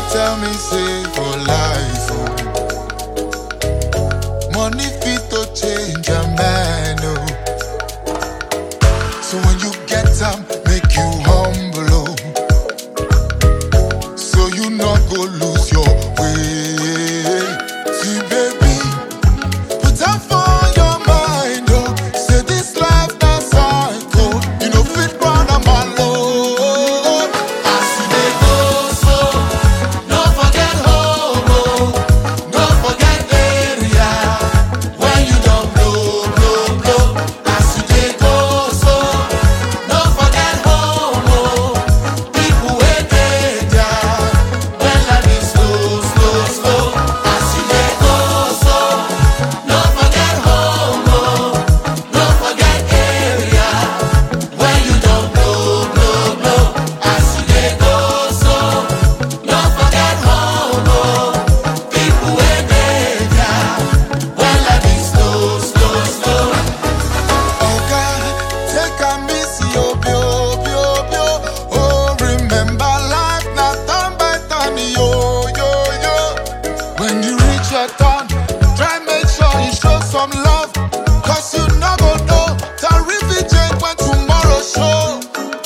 tell me say for life, oh. Money fit to change a man, oh. So when you get them, make you humble, oh. So you not go lose your way. See, baby, put up for your mind, oh. Say this life not cycle. You know fit run a man low. As you dey go so, no forget home, oh. No forget area when you don't blow, blow, blow. As you dey go so, no forget home, oh. People wey dey there when life is slow, slow, slow. As you dey go so, no forget home, oh. No forget area when you don't blow, blow, blow. As you dey go so, no forget home, oh. People wey dey there when life is slow, slow, slow. Oga, take am easy, oh, bio, bio, bio. Oh, remember life na turn by turn, yo, yo, yo. When you reach your turn, try make sure you show some love. Cause you no go know, time fit change when tomorrow show.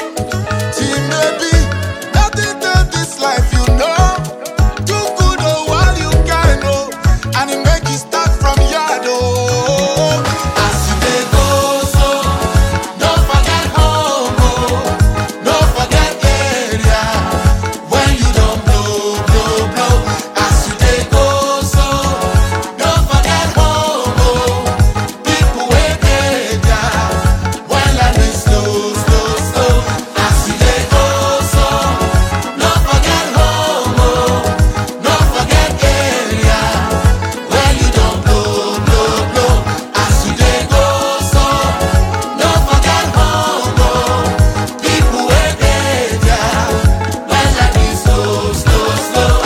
See, maybe nothing dey this life, you know. Do good oh while you can oh, and it make you start from yard oh. As you dey go so, no forget home oh, no forget area when you don blow blow blow. As you dey go so, no forget home oh, people wey dey there when life is slow slow slow. As you dey go so, no forget home oh. No forget area where you don't blow, blow, blow. As you dey go so, no forget home, oh. People wey dey there when life is slow, slow, slow.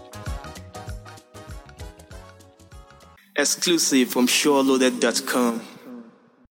Exclusive from SureLoaded.com.